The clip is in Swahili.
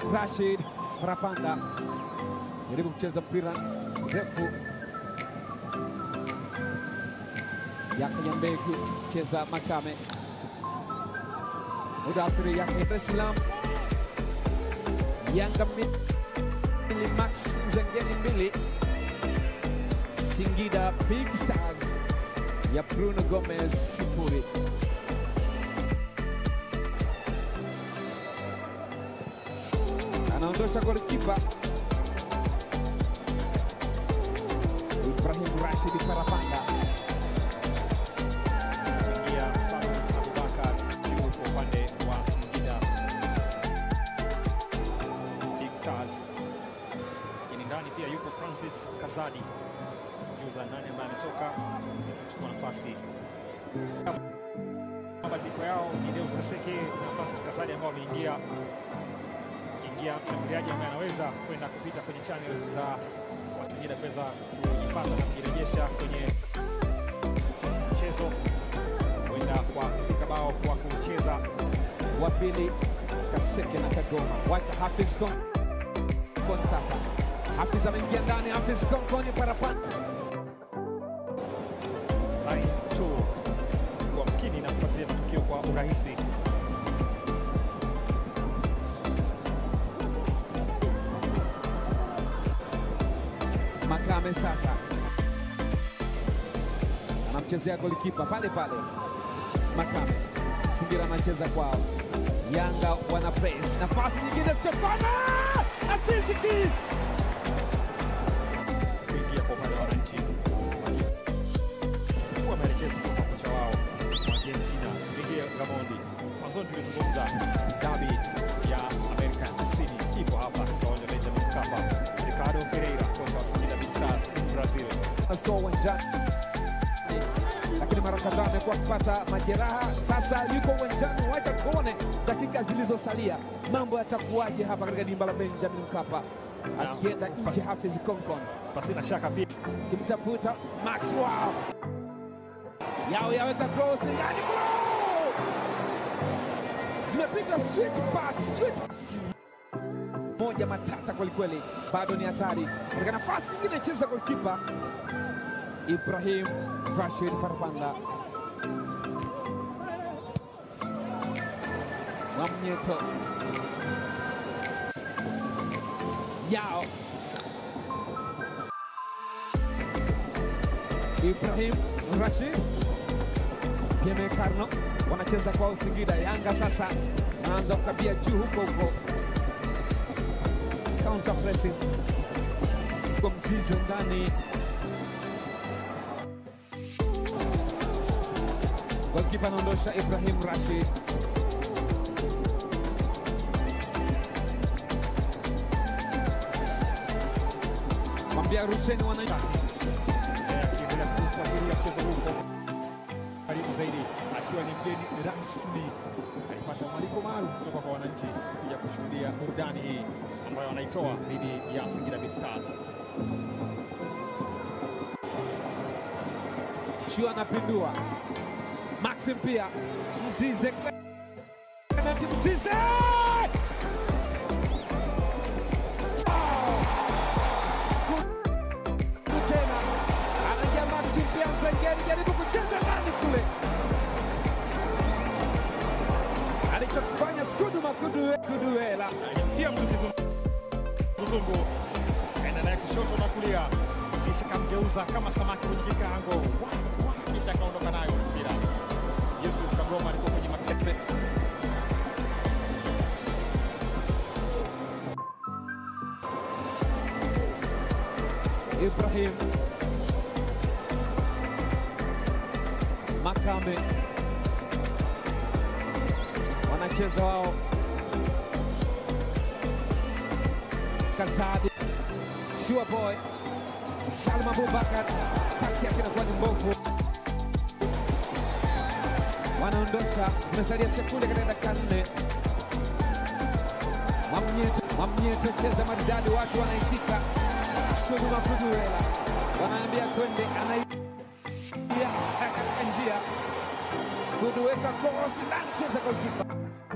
Rashid Parapanda jaribu kucheza mpira mrefu Yakanyambegu cheza Makame Mudafiri yake Dar es Salaam Yanga mbili Max Nzengeli mbili Singida Big Stars ya Bruno Gomez sifuri. Anaondosha golikipa Ibrahim Rashid Parapanda. Ingia Salum Abubakar juu kwa upande wa Singida Big Stars. Lakini ndani pia yuko Francis Kazadi juza nani ambaye ametoka kuchukua nafasi. Mabadiliko yao ni Deus Kaseke na Francis Kazadi ambao wameingia kiingia mshambuliaji ambaye anaweza kwenda kupita kwenye channel za Wasingida kuweza kujipata na kujirejesha kwenye mchezo kwenda kwa kupiga bao kwa kucheza wa pili Kaseke na Kagoma, wacha Hafiz Konkon sasa. Hafiz ameingia ndani, Hafiz Konkon Parapanda line 2 kwa makini na kufuatilia matukio kwa urahisi. Makame sasa anamchezea golikipa pale pale. Makame Singida anacheza kwao, Yanga wana press, nafasi nyingine, Stefano Asiziki kuingia kwa upande wa wananchi wakichukua maelekezo kutoka kwa kocha wao wa Argentina Miguel Gamondi. Mwanzoni tulizungumza dabi ya Amerika ya Kusini ipo hapa katika uwanja wa Benjamin Mkapa. Ricardo Pereira kocha wa Singida Big Stars Brazil Astor uwanjani, lakini mara kadhaa amekuwa akipata majeraha. Sasa yuko uwanjani, wacha tuone dakika zilizosalia mambo yatakuwaje hapa katika dimba la Benjamin Mkapa, akienda nje Hafiz Konkon pasina shaka pia kimtafuta Maxwell yao yaweka cross ndani, goal! zimepiga sweet pass, sweet pass. moja matata kwelikweli, bado ni hatari katika nafasi nyingine, cheza golkipa Ibrahim Rashid Parapanda Mwamnyeto yao Ibrahim Rashid Peme Karno wanacheza kwa Singida. Yanga sasa wanaanza kukabia juu huko huko, counter pressing kwa mzizi ndani, golkipa anaondosha Ibrahim Rashid. Mwambia rusheni wananchi Eh, akiendelea kufuatilia mchezo huu kwa karibu zaidi, akiwa ni mgeni rasmi. Alipata mwaliko maalum kutoka kwa wananchi kuja kushuhudia burudani hii ambayo wanaitoa dhidi ya Singida Big Stars. Shua anapindua Maxim pia Mzize Clement Mzize Oh! Siku tena anaingia Maxim pia Nzengeli jaribu kucheza ndani kule, alichokifanya Skudu Makudu Kuduela Alimtia mtu kizunguzungu, kaenda naye kushoto na kulia, kisha kamgeuza kama samaki kwenye kikaango, Wah, wah, kisha akaondoka nayo mpira. Yusuf Kagoma alikuwa kwenye matepe Ibrahim Makame wanacheza wao, Kazadi Shua Boy Salma Abubakar, pasi yake inakuwa ni mbovu, wanaondosha. Zimesalia sekunde katika dakika nne. Mwamnyeto, Mwamnyeto cheza maridadi, watu wanaitika. Skudu Makuduela wanaambia twende, anaia katika njia. Skudu weka cross ndani, cheza golkipa